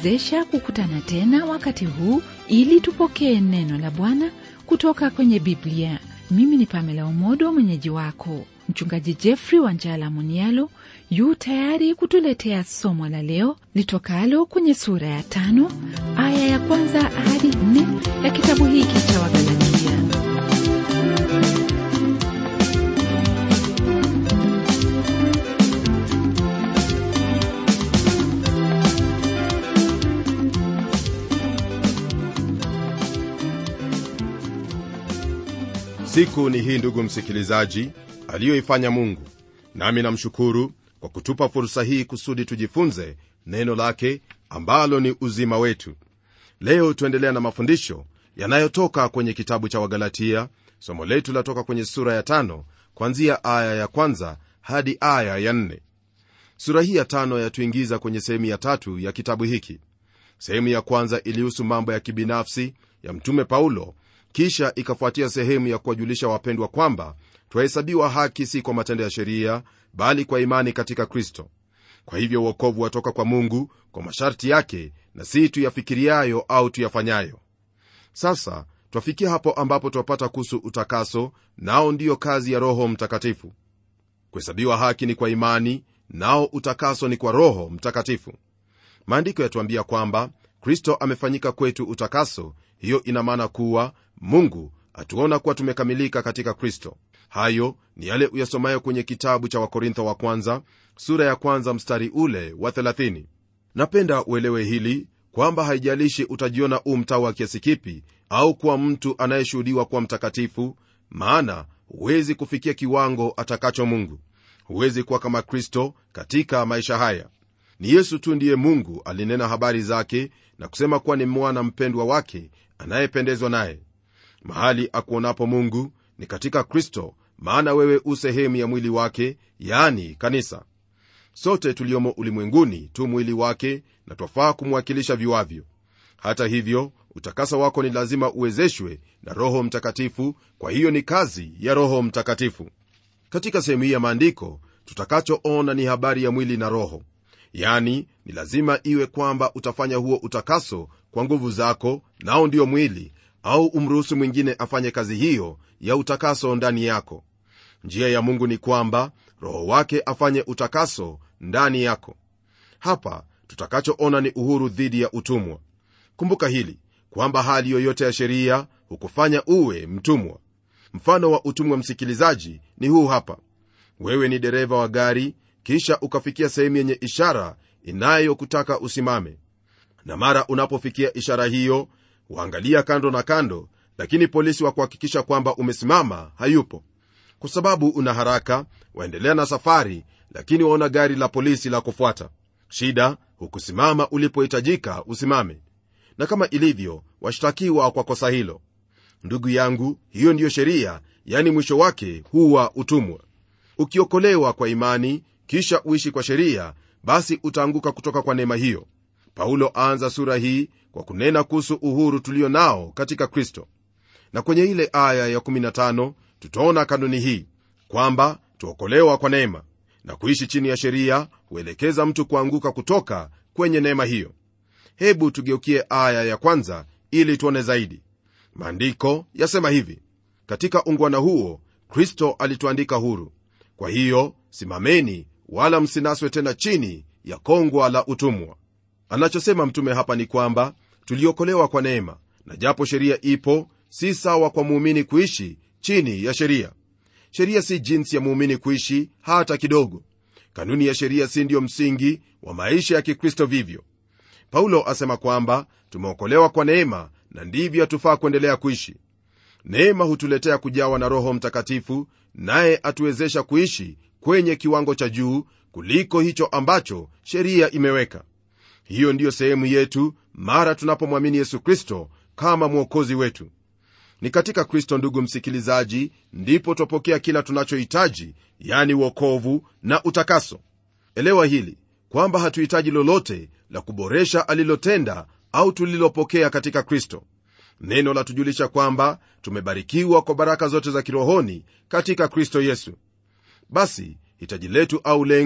kutuwezesha kukutana tena wakati huu ili tupokee neno la Bwana kutoka kwenye Biblia. Mimi ni Pamela Omodo, mwenyeji wako. Mchungaji Jeffrey Wanjala Munialo yu tayari kutuletea somo la leo litokalo kwenye sura ya tano aya ya kwanza hadi nne ya kitabu hiki cha Wagalatia. siku ni hii ndugu msikilizaji aliyoifanya mungu nami namshukuru kwa kutupa fursa hii kusudi tujifunze neno lake ambalo ni uzima wetu leo tuendelea na mafundisho yanayotoka kwenye kitabu cha wagalatia somo letu latoka kwenye sura ya tano kwanzia aya ya kwanza hadi aya ya nne sura hii ya tano yatuingiza kwenye sehemu ya tatu ya kitabu hiki sehemu ya kwanza ilihusu mambo ya kibinafsi ya mtume paulo kisha ikafuatia sehemu ya kuwajulisha wapendwa kwamba twahesabiwa haki si kwa matendo ya sheria bali kwa imani katika kristo kwa hivyo uokovu watoka kwa mungu kwa masharti yake na si tuyafikiriayo au tuyafanyayo sasa twafikia hapo ambapo twapata kuhusu utakaso nao ndiyo kazi ya roho mtakatifu kuhesabiwa haki ni kwa imani nao utakaso ni kwa roho mtakatifu maandiko yatuambia kwamba kristo amefanyika kwetu utakaso hiyo ina maana kuwa mungu atuona kuwa tumekamilika katika kristo hayo ni yale uyasomayo kwenye kitabu cha wakorintho wa kwanza sura ya kwanza mstari ule wa 30 napenda uelewe hili kwamba haijalishi utajiona u mtawa kiasi kipi au kuwa mtu anayeshuhudiwa kuwa mtakatifu maana huwezi kufikia kiwango atakacho mungu huwezi kuwa kama kristo katika maisha haya ni yesu tu ndiye mungu alinena habari zake na kusema kuwa ni mwana mpendwa wake anayependezwa naye mahali akuonapo mungu ni katika kristo maana wewe u sehemu ya mwili wake yani kanisa sote tuliomo ulimwenguni tu mwili wake na twafaa kumwakilisha viwavyo hata hivyo utakasa wako ni lazima uwezeshwe na roho mtakatifu kwa hiyo ni kazi ya roho mtakatifu katika sehemu hii ya maandiko tutakachoona ni habari ya mwili na roho yani ni lazima iwe kwamba utafanya huo utakaso kwa nguvu zako nao ndio mwili au umruhusu mwingine afanye kazi hiyo ya utakaso ndani yako njia ya mungu ni kwamba roho wake afanye utakaso ndani yako hapa tutakachoona ni uhuru dhidi ya utumwa kumbuka hili kwamba hali yoyote ya sheria hukufanya uwe mtumwa mfano wa utumwa msikilizaji ni huu hapa wewe ni dereva wa gari kisha ukafikia sehemu yenye ishara inayokutaka usimame na mara unapofikia ishara hiyo waangalia kando na kando lakini polisi wa kuhakikisha kwamba umesimama hayupo kwa sababu una haraka waendelea na safari lakini waona gari la polisi la kufuata shida hukusimama ulipohitajika usimame na kama ilivyo washtakiwa kwa kosa hilo ndugu yangu hiyo ndiyo sheria yani mwisho wake huwa utumwa ukiokolewa kwa imani kisha uishi kwa sheria basi utaanguka kutoka kwa neema hiyo paulo aanza sura hii kwa kunena kuhusu uhuru tulio nao katika kristo na kwenye ile aya ya 15 tutaona kanuni hii kwamba tuokolewa kwa neema na kuishi chini ya sheria huelekeza mtu kuanguka kutoka kwenye neema hiyo hebu tugeukie aya ya kwanza ili tuone zaidi maandiko yasema hivi katika ungwana huo kristo alituandika huru kwa hiyo simameni wala msinaswe tena chini ya kongwa la utumwa anachosema mtume hapa ni kwamba tuliokolewa kwa neema na japo sheria ipo si sawa kwa muumini kuishi chini ya sheria sheria si jinsi ya muumini kuishi hata kidogo kanuni ya sheria si ndiyo msingi wa maisha ya kikristo vivyo paulo asema kwamba tumeokolewa kwa neema na ndivyo hatufaa kuendelea kuishi neema hutuletea kujawa na roho mtakatifu naye atuwezesha kuishi kwenye kiwango cha juu kuliko hicho ambacho sheria imeweka hiyo ndiyo sehemu yetu mara tunapomwamini yesu kristo kama mwokozi wetu ni katika kristo ndugu msikilizaji ndipo twapokea kila tunachohitaji yani uokovu na utakaso elewa hili kwamba hatuhitaji lolote la kuboresha alilotenda au tulilopokea katika kristo neno latujulisha kwamba tumebarikiwa kwa baraka zote za kirohoni katika kristo yesu basi hitaji letu au lengo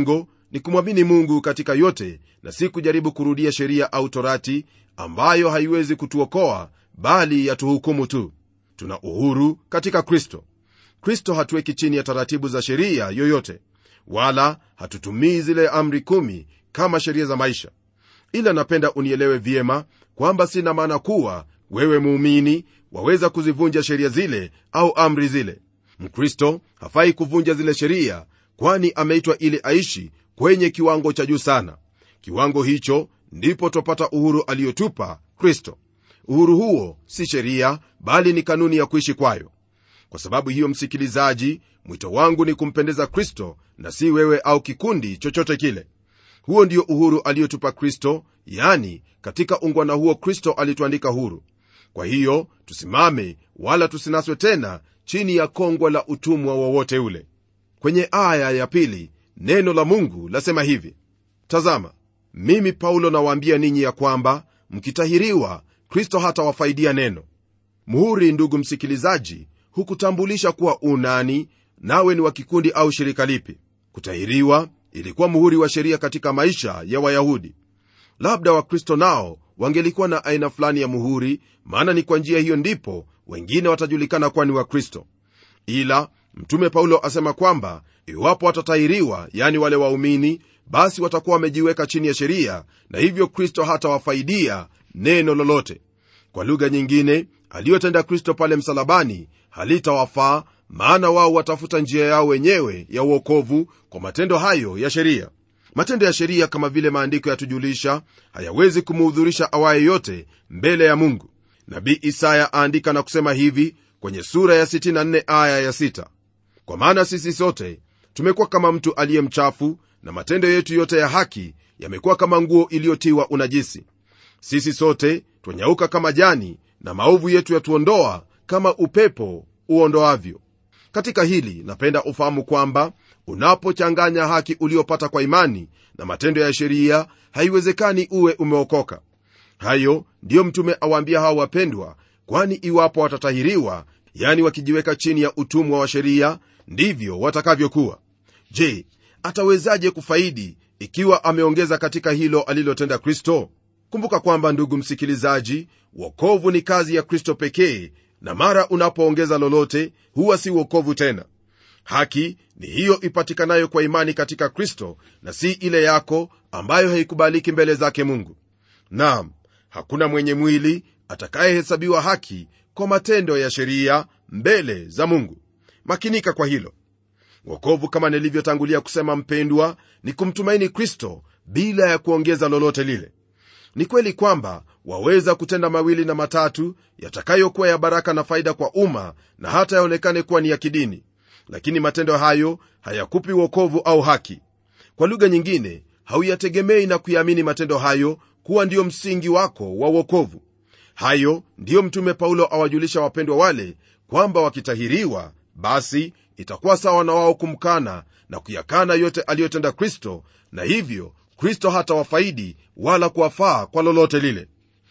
ni kumwamini mungu katika yote na si kujaribu kurudia sheria au torati ambayo haiwezi kutuokoa bali yatuhukumu tu tuna uhuru katika kristo kristo hatuweki chini ya taratibu za sheria yoyote wala hatutumii zile amri kumi kama sheria za maisha ila napenda unielewe vyema kwamba sina maana kuwa wewe muumini waweza kuzivunja sheria zile au amri zile mkristo hafai kuvunja zile sheria kwani ameitwa ili aishi kwenye kiwango cha juu sana kiwango hicho ndipo twapata uhuru aliyotupa kristo uhuru huo si sheria bali ni kanuni ya kuishi kwayo kwa sababu hiyo msikilizaji mwito wangu ni kumpendeza kristo na si wewe au kikundi chochote kile huo ndio uhuru aliyotupa kristo yani katika ungwana huo kristo alituandika huru kwa hiyo tusimame wala tusinaswe tena chini ya kongwa la utumwa wowote ule kwenye aya ya pili neno la mungu lasema hivi tazama mimi paulo nawaambia ninyi ya kwamba mkitahiriwa kristo hatawafaidia neno muhuri ndugu msikilizaji hukutambulisha kuwa unani nawe ni wa kikundi au shirika lipi kutahiriwa ilikuwa muhuri wa sheria katika maisha ya wayahudi labda wakristo nao wangelikuwa na aina fulani ya muhuri maana ni kwa njia hiyo ndipo wengine watajulikana kuwa ni wakristo ila mtume paulo asema kwamba iwapo watatahiriwa yani wale waumini basi watakuwa wamejiweka chini ya sheria na hivyo kristo hatawafaidia neno lolote kwa lugha nyingine aliyotenda kristo pale msalabani halitawafaa maana wao watafuta njia yao wenyewe ya uokovu kwa matendo hayo ya sheria matendo ya sheria kama vile maandiko yatujulisha hayawezi kumuhudhurisha awaye yote mbele ya mungu nabii isaya aandika na kusema hivi kwenye sura ya 64 aya ya 6 kwa maana sisi sote tumekuwa kama mtu aliye mchafu na matendo yetu yote ya haki yamekuwa kama nguo iliyotiwa unajisi sisi sote twanyauka kama jani na maovu yetu yatuondoa kama upepo uondoavyo katika hili napenda ufahamu kwamba unapochanganya haki uliopata kwa imani na matendo ya sheria haiwezekani uwe umeokoka hayo ndiyo mtume awaambia hao wapendwa kwani iwapo watatahiriwa yani wakijiweka chini ya utumwa wa sheria ndivyo watakavyokuwa je atawezaje kufaidi ikiwa ameongeza katika hilo alilotenda kristo kumbuka kwamba ndugu msikilizaji wokovu ni kazi ya kristo pekee na mara unapoongeza lolote huwa si wokovu tena haki ni hiyo ipatikanayo kwa imani katika kristo na si ile yako ambayo haikubaliki mbele zake mungu nam hakuna mwenye mwili atakayehesabiwa haki kwa matendo ya sheria mbele za mungu makinika kwa hilo wokovu kama nilivyotangulia kusema mpendwa ni kumtumaini kristo bila ya kuongeza lolote lile ni kweli kwamba waweza kutenda mawili na matatu yatakayokuwa ya baraka na faida kwa umma na hata yaonekane kuwa ni ya kidini lakini matendo hayo hayakupi wokovu au haki kwa lugha nyingine hauyategemei na kuyaamini matendo hayo kuwa ndiyo msingi wako wa wokovu hayo ndiyo mtume paulo awajulisha wapendwa wale kwamba wakitahiriwa basi itakuwa sawa na wao kumkana na kuyakana yote aliyotenda kristo na hivyo kristo hata wafaidi wala kuwafaa kwa lolote lile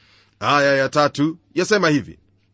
aya ya tatu yasema hivi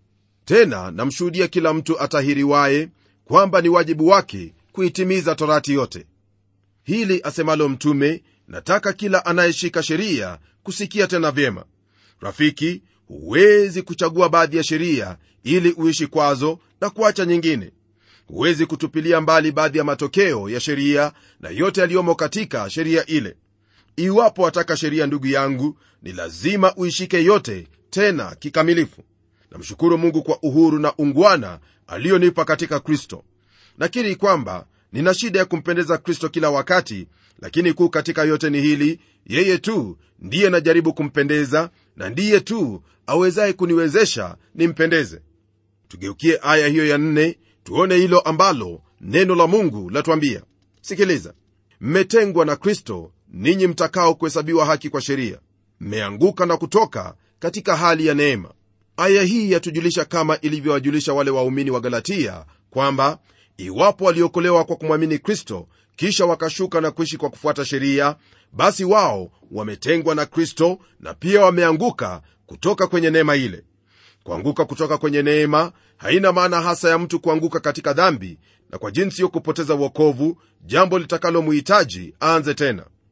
tena namshuhudia kila mtu atahiriwaye kwamba ni wajibu wake kuitimiza torati yote hili asemalo mtume nataka kila anayeshika sheria kusikia tena vyema rafiki huwezi kuchagua baadhi ya sheria ili uishi kwazo na kuacha nyingine huwezi kutupilia mbali baadhi ya matokeo ya sheria na yote yaliyomo katika sheria ile iwapo wataka sheria ndugu yangu ni lazima uishike yote tena kikamilifu namshukuru mungu kwa uhuru na ungwana aliyonipa katika kristo nakiri kwamba nina shida ya kumpendeza kristo kila wakati lakini kuu katika yote ni hili yeye tu ndiye najaribu kumpendeza na ndiye tu awezaye kuniwezesha nimpendeze tugeukie aya hiyo ya nne tuone hilo ambalo neno la mungu latwambia sikiliza mmetengwa na kristo ninyi mtakao kuhesabiwa haki kwa sheria mmeanguka na kutoka katika hali ya neema aya hii yatujulisha kama ilivyowajulisha wale waumini wa galatia kwamba iwapo waliokolewa kwa kumwamini kristo kisha wakashuka na kuishi kwa kufuata sheria basi wao wametengwa na kristo na pia wameanguka kutoka kwenye neema ile kuanguka kutoka kwenye neema haina maana hasa ya mtu kuanguka katika dhambi na kwa jinsi hiyo kupoteza uokovu jambo litakalomuhitaji aanze tena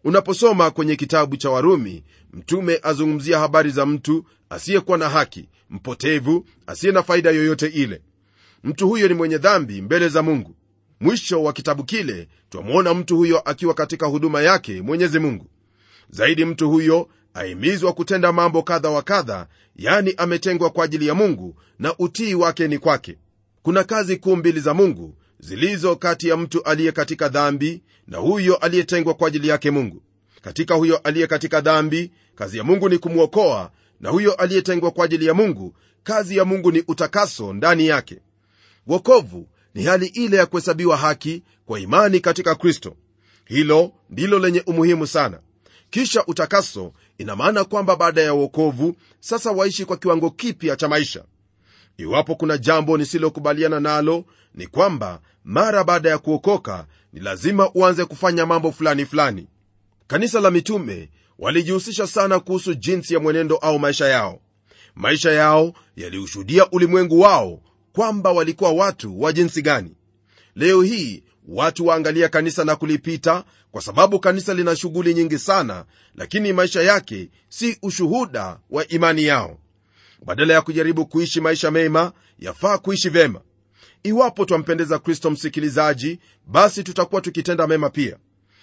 unaposoma kwenye kitabu cha warumi mtume azungumzia habari za mtu asiyekuwa na haki mpotevu asiye na faida yoyote ile mtu huyo ni mwenye dhambi mbele za mungu mwisho wa kitabu kile twamwona mtu huyo akiwa katika huduma yake mwenyezi mungu zaidi mtu huyo ahimizwa kutenda mambo kadha wa kadha yani ametengwa kwa ajili ya mungu na utii wake ni kwake kuna kazi kuu mbili za mungu zilizo kati ya mtu aliye katika dhambi na huyo aliyetengwa kwa ajili yake mungu katika huyo aliye katika dhambi kazi ya mungu ni kumwokoa na huyo aliyetengwa kwa ajili ya mungu kazi ya mungu ni utakaso ndani yake wokovu ni hali ile ya kuhesabiwa haki kwa imani katika kristo hilo ndilo lenye umuhimu sana kisha utakaso ina maana kwamba baada ya uokovu sasa waishi kwa kiwango kipya cha maisha iwapo kuna jambo nisilokubaliana nalo ni kwamba mara baada ya kuokoka ni lazima uanze kufanya mambo fulani fulani kanisa la mitume walijihusisha sana kuhusu jinsi ya mwenendo au maisha yao maisha yao yaliushuhudia ulimwengu wao kwamba walikuwa watu wa jinsi gani leo hii watu waangalia kanisa na kulipita kwa sababu kanisa lina shughuli nyingi sana lakini maisha yake si ushuhuda wa imani yao badala ya kujaribu kuishi maisha mema yafaa kuishi vyema iwapo twampendeza kristo msikilizaji basi tutakuwa tukitenda mema pia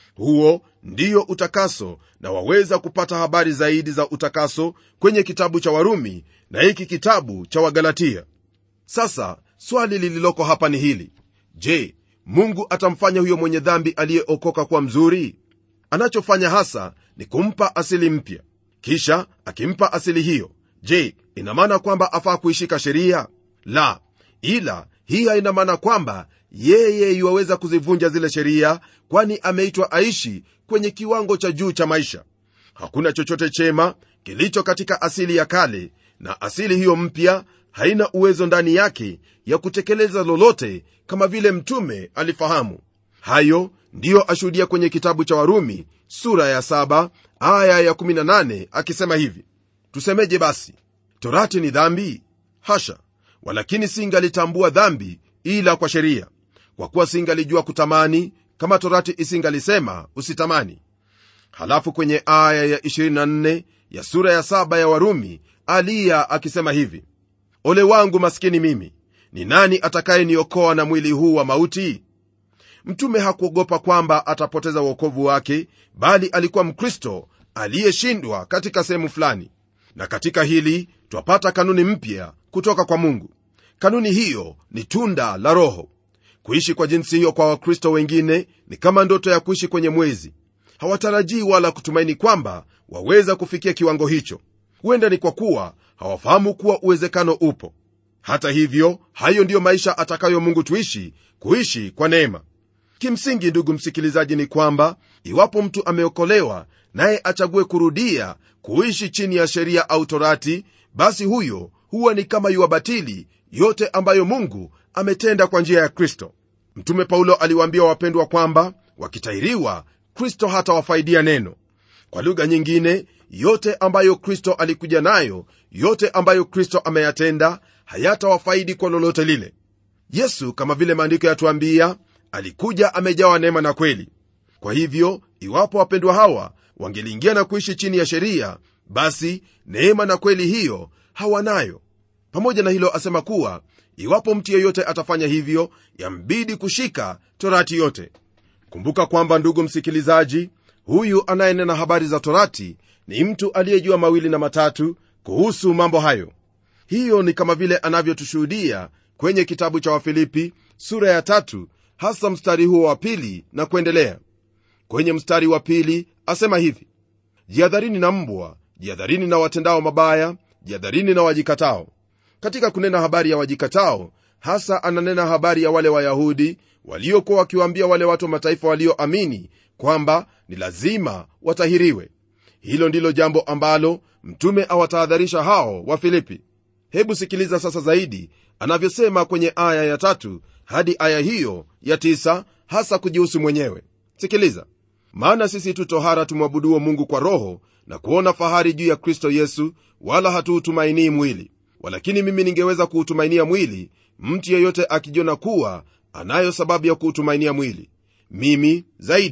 huo ndiyo utakaso na waweza kupata habari zaidi za utakaso kwenye kitabu cha warumi na hiki kitabu cha wagalatia sasa swali lililoko hapa ni hili je mungu atamfanya huyo mwenye dhambi aliyeokoka kuwa mzuri anachofanya hasa ni kumpa asili mpya kisha akimpa asili hiyo je ina maana kwamba afaa kuishika sheria la ila hii haina maana kwamba yeye iwaweza kuzivunja zile sheria kwani ameitwa aishi kwenye kiwango cha juu cha maisha hakuna chochote chema kilicho katika asili ya kale na asili hiyo mpya haina uwezo ndani yake ya kutekeleza lolote kama vile mtume alifahamu hayo ndiyo ashuhudia kwenye kitabu cha warumi sura ya 7 aya ya 18 akisema hivi tusemeje basi torati ni dhambi hasha walakini singalitambua dhambi ila kwa sheria kwa kuwa singalijua kutamani kama torati isingalisema usitamani halafu kwenye aya ya 24 ya sura ya 7 ya warumi aliya akisema hivi ole wangu maskini mimi ni nani atakayeniokoa na mwili huu wa mauti mtume hakuogopa kwamba atapoteza uokovu wake bali alikuwa mkristo aliyeshindwa katika sehemu fulani na katika hili twapata kanuni mpya kutoka kwa mungu kanuni hiyo ni tunda la roho kuishi kwa jinsi hiyo kwa wakristo wengine ni kama ndoto ya kuishi kwenye mwezi hawatarajii wala kutumaini kwamba waweza kufikia kiwango hicho huenda ni kwa kuwa hawafahamu kuwa uwezekano upo hata hivyo hayo ndiyo maisha atakayo mungu tuishi kuishi kwa neema kimsingi ndugu msikilizaji ni kwamba iwapo mtu ameokolewa naye achague kurudia kuishi chini ya sheria au torati basi huyo huwa ni kama yuwabatili yote ambayo mungu ametenda kwa njia ya kristo mtume paulo aliwaambia wapendwa kwamba wakitahiriwa kristo hatawafaidia neno kwa lugha nyingine yote ambayo kristo alikuja nayo yote ambayo kristo ameyatenda hayatawafaidi kwa lolote lile yesu kama vile maandiko yatuambia alikuja amejawa neema na kweli kwa hivyo iwapo wapendwa hawa wangeliingia na kuishi chini ya sheria basi neema na kweli hiyo hawanayo pamoja na hilo asema kuwa iwapo mtu yeyote atafanya hivyo yambidi kushika torati yote kumbuka kwamba ndugu msikilizaji huyu anayenena habari za torati ni mtu aliyejua mawili na matatu kuhusu mambo hayo hiyo ni kama vile anavyotushuhudia kwenye kitabu cha wafilipi sura ya tatu hasa mstari huo wa pili na kuendelea kwenye mstari wa pili asema hivi jihadharini na mbwa jihadharini na watendao mabaya jihadharini na wajikatao katika kunena habari ya wajikatao hasa ananena habari ya wale wayahudi waliokuwa wakiwaambia wale watu wa mataifa walioamini kwamba ni lazima watahiriwe hilo ndilo jambo ambalo mtume awatahadharisha hao wa filipi hebu sikiliza sasa zaidi anavyosema kwenye aya ya tatu hadi aya hiyo ya tisa hasa kujihusu mwenyewe sikiliza maana sisi tu tohara tumwabuduo mungu kwa roho na kuona fahari juu ya kristo yesu wala hatuutumainii mwili walakini mimi ningeweza kuutumainia mwili mtu yeyote akijiona kuwa anayo sababu ya kuutumainia mwili mimi zaidi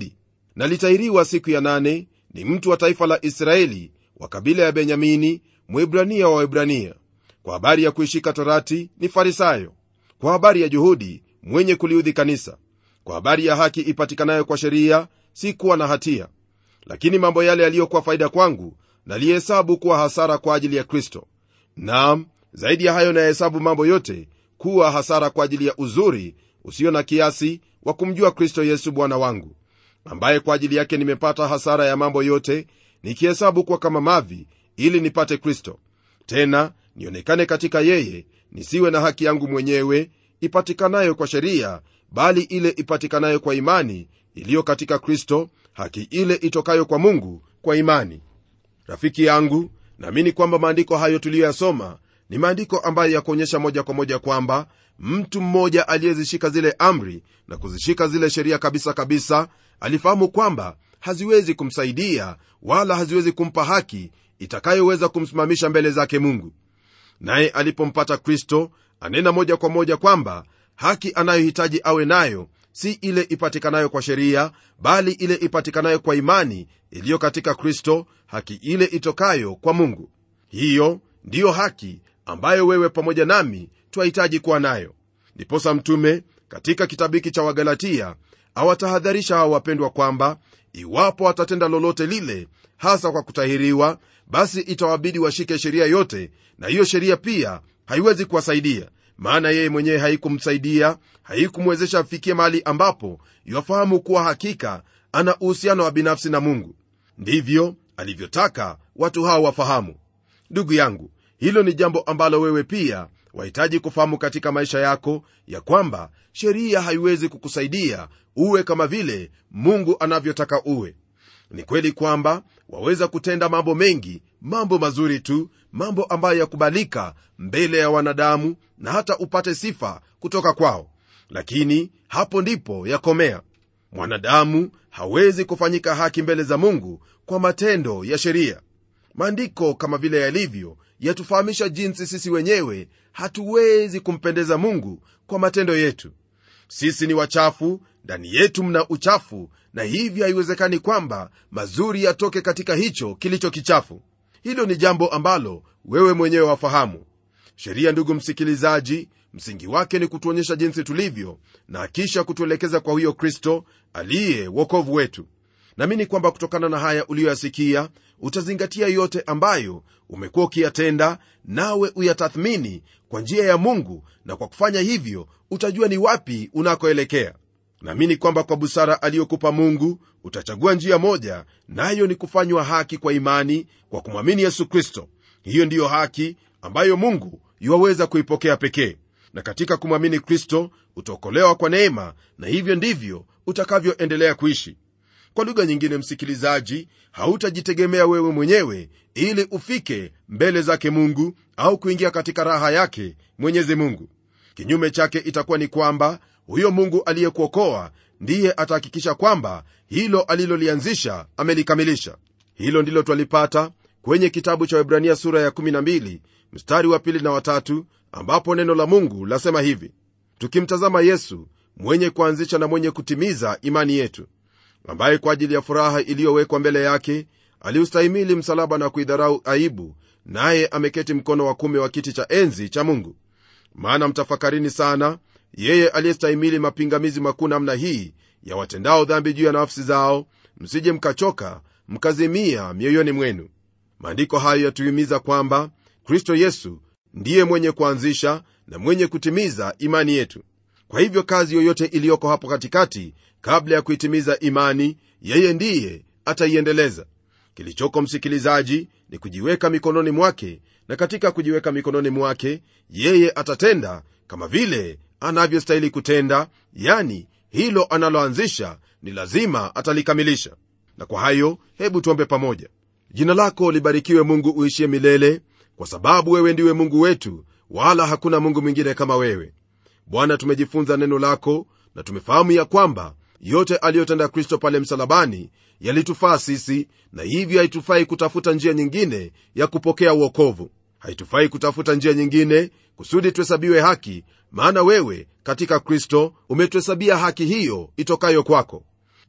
na litahiriwa siku ya nane ni mtu wa taifa la israeli wa kabila ya benyamini mwibrania wa webrania kwa habari ya kuishika torati ni farisayo kwa habari ya juhudi mwenye kuliudhi kanisa kwa habari ya haki ipatikanayo kwa sheria si kuwa na hatia lakini mambo yale yaliyokuwa faida kwangu nalihesabu kuwa hasara kwa ajili ya kristo naam zaidi ya hayo nayahesabu mambo yote kuwa hasara kwa ajili ya uzuri usio na kiasi wa kumjua kristo yesu bwana wangu ambaye kwa ajili yake nimepata hasara ya mambo yote nikihesabu kuwa kama mavi ili nipate kristo tena nionekane katika yeye nisiwe na haki yangu mwenyewe ipatikanayo kwa sheria bali ile ipatikanayo kwa imani iliyo katika kristo haki ile itokayo kwa mungu kwa imani rafiki yangu naamini kwamba maandiko hayo tuliyoyasoma ni maandiko ambayo yakuonyesha moja kwa moja kwamba mtu mmoja aliyezishika zile amri na kuzishika zile sheria kabisa kabisa alifahamu kwamba haziwezi kumsaidia wala haziwezi kumpa haki itakayoweza kumsimamisha mbele zake mungu naye alipompata kristo anena moja kwa moja kwamba haki anayohitaji awe nayo si ile ipatikanayo kwa sheria bali ile ipatikanayo kwa imani iliyo katika kristo haki ile itokayo kwa mungu hiyo ndiyo haki ambayo wewe pamoja nami twahitaji kuwa nayo ndiposa mtume katika kitabu hiki cha wagalatia awatahadharisha hawa wapendwa kwamba iwapo watatenda lolote lile hasa kwa kutahiriwa basi itawabidi washike sheria yote na hiyo sheria pia haiwezi kuwasaidia maana yeye mwenyewe haikumsaidia haikumwezesha afikie mahali ambapo iwafahamu kuwa hakika ana uhusiano wa binafsi na mungu ndivyo alivyotaka watu hao wafahamu ndugu yangu hilo ni jambo ambalo wewe pia wahitaji kufahamu katika maisha yako ya kwamba sheria haiwezi kukusaidia uwe kama vile mungu anavyotaka uwe ni kweli kwamba waweza kutenda mambo mengi mambo mazuri tu mambo ambayo yakubalika mbele ya wanadamu na hata upate sifa kutoka kwao lakini hapo ndipo yakomea mwanadamu hawezi kufanyika haki mbele za mungu kwa matendo ya sheria maandiko kama vile yalivyo yatufahamisha jinsi sisi wenyewe hatuwezi kumpendeza mungu kwa matendo yetu sisi ni wachafu ndani yetu mna uchafu na hivyo haiwezekani kwamba mazuri yatoke katika hicho kilicho kichafu hilo ni jambo ambalo wewe mwenyewe wafahamu sheria ndugu msikilizaji msingi wake ni kutuonyesha jinsi tulivyo na kisha kutuelekeza kwa huyo kristo aliye wokovu wetu naamini kwamba kutokana na haya uliyoyasikia utazingatia yote ambayo umekuwa ukiyatenda nawe uyatathmini kwa njia ya mungu na kwa kufanya hivyo utajua ni wapi unakoelekea naamini kwamba kwa busara aliyokupa mungu utachagua njia moja nayo ni kufanywa haki kwa imani kwa kumwamini yesu kristo hiyo ndiyo haki ambayo mungu yuwaweza kuipokea pekee na katika kumwamini kristo utaokolewa kwa neema na hivyo ndivyo utakavyoendelea kuishi kwa lugha nyingine msikilizaji hautajitegemea wewe mwenyewe ili ufike mbele zake mungu au kuingia katika raha yake mwenyezi mungu kinyume chake itakuwa ni kwamba huyo mungu aliyekuokoa ndiye atahakikisha kwamba hilo alilolianzisha amelikamilisha hilo ndilo twalipata kwenye kitabu cha webrania sura ya 12 mstari wa pili na watatu ambapo neno la mungu lasema hivi tukimtazama yesu mwenye kuanzisha na mwenye kutimiza imani yetu ambaye kwa ajili ya furaha iliyowekwa mbele yake aliustahimili msalaba na kuidharau aibu naye ameketi mkono wa kume wa kiti cha enzi cha mungu maana mtafakarini sana yeye aliyestahimili mapingamizi makuu namna hii ya watendao dhambi juu ya nafsi zao msije mkachoka mkazimia mioyoni mwenu maandiko hayo yatuhimiza kwamba kristo yesu ndiye mwenye kuanzisha na mwenye kutimiza imani yetu kwa hivyo kazi yoyote iliyoko hapo katikati kabla ya kuitimiza imani yeye ndiye ataiendeleza kilichoko msikilizaji ni kujiweka mikononi mwake na katika kujiweka mikononi mwake yeye atatenda kama vile anavyostahili kutenda yani hilo analoanzisha ni lazima atalikamilisha na kwa hayo hebu tuombe pamoja jina lako libarikiwe mungu uishie milele kwa sababu wewe ndiwe mungu wetu wala hakuna mungu mwingine kama wewe bwana tumejifunza neno lako na tumefahamu ya kwamba yote aliyotenda kristo pale msalabani yalitufaa sisi na hivyo haitufai kutafuta njia nyingine ya kupokea uokovu haitufai kutafuta njia nyingine kusudi tuhesabiwe haki maana wewe katika kristo umetuhesabia haki hiyo itokayo kwako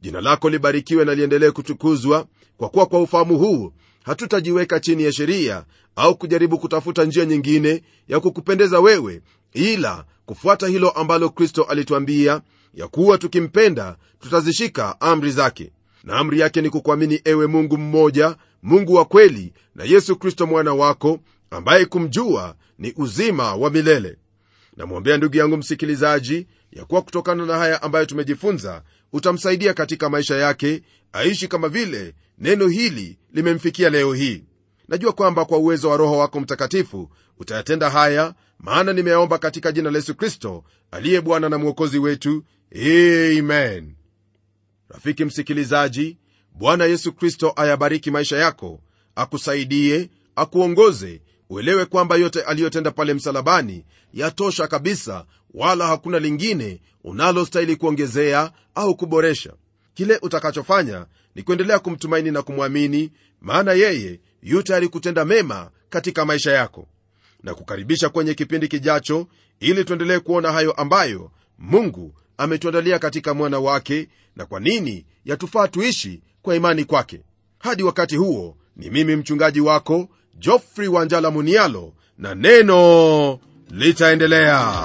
jina lako libarikiwe na liendelee kutukuzwa kwa kuwa kwa ufahamu huu hatutajiweka chini ya sheria au kujaribu kutafuta njia nyingine ya kukupendeza wewe ila kufuata hilo ambalo kristo alituambia ya kuwa tukimpenda tutazishika amri zake na amri yake ni kukuamini ewe mungu mmoja mungu wa kweli na yesu kristo mwana wako ambaye kumjua ni uzima wa milele namwombea ndugu yangu msikilizaji ya kuwa kutokana na haya ambayo tumejifunza utamsaidia katika maisha yake aishi kama vile neno hili limemfikia leo hii najua kwamba kwa uwezo wa roho wako mtakatifu utayatenda haya maana nimeyaomba katika jina la yesu kristo aliye bwana na mwokozi wetu amen rafiki msikilizaji bwana yesu kristo ayabariki maisha yako akusaidie akuongoze uelewe kwamba yote aliyotenda pale msalabani yatosha kabisa wala hakuna lingine unalostahili kuongezea au kuboresha kile utakachofanya ni kuendelea kumtumaini na kumwamini maana yeye yu tayari kutenda mema katika maisha yako na kukaribisha kwenye kipindi kijacho ili tuendelee kuona hayo ambayo mungu ametuandalia katika mwana wake na kwa nini yatufaa tuishi kwa imani kwake hadi wakati huo ni mimi mchungaji wako jofrey wanjala munialo na neno litaendelea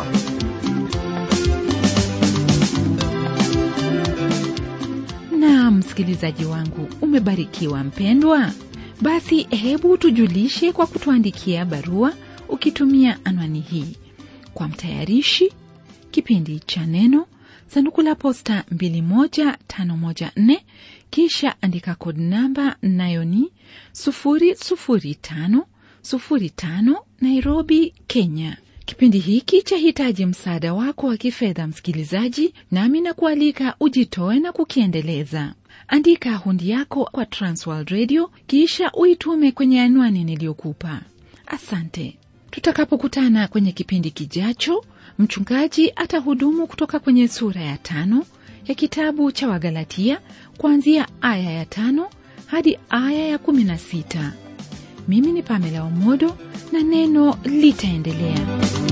na msikilizaji wangu umebarikiwa mpendwa basi hebu tujulishe kwa kutuandikia barua ukitumia anwani hii kwa mtayarishi kipindi cha neno sanduku la posta 21514 kisha andika kod namba nayo ni 00505 nairobi kenya kipindi hiki chahitaji msaada wako wa kifedha msikilizaji nami na kualika ujitoe na kukiendeleza andika hundi yako kwa transworld radio kisha uitume kwenye anwani niliyokupa asante tutakapokutana kwenye kipindi kijacho mchungaji atahudumu kutoka kwenye sura ya tano ya kitabu cha wagalatia kuanzia aya ya tano hadi aya ya kumi na sita mimi ni pamela omodo na neno litaendelea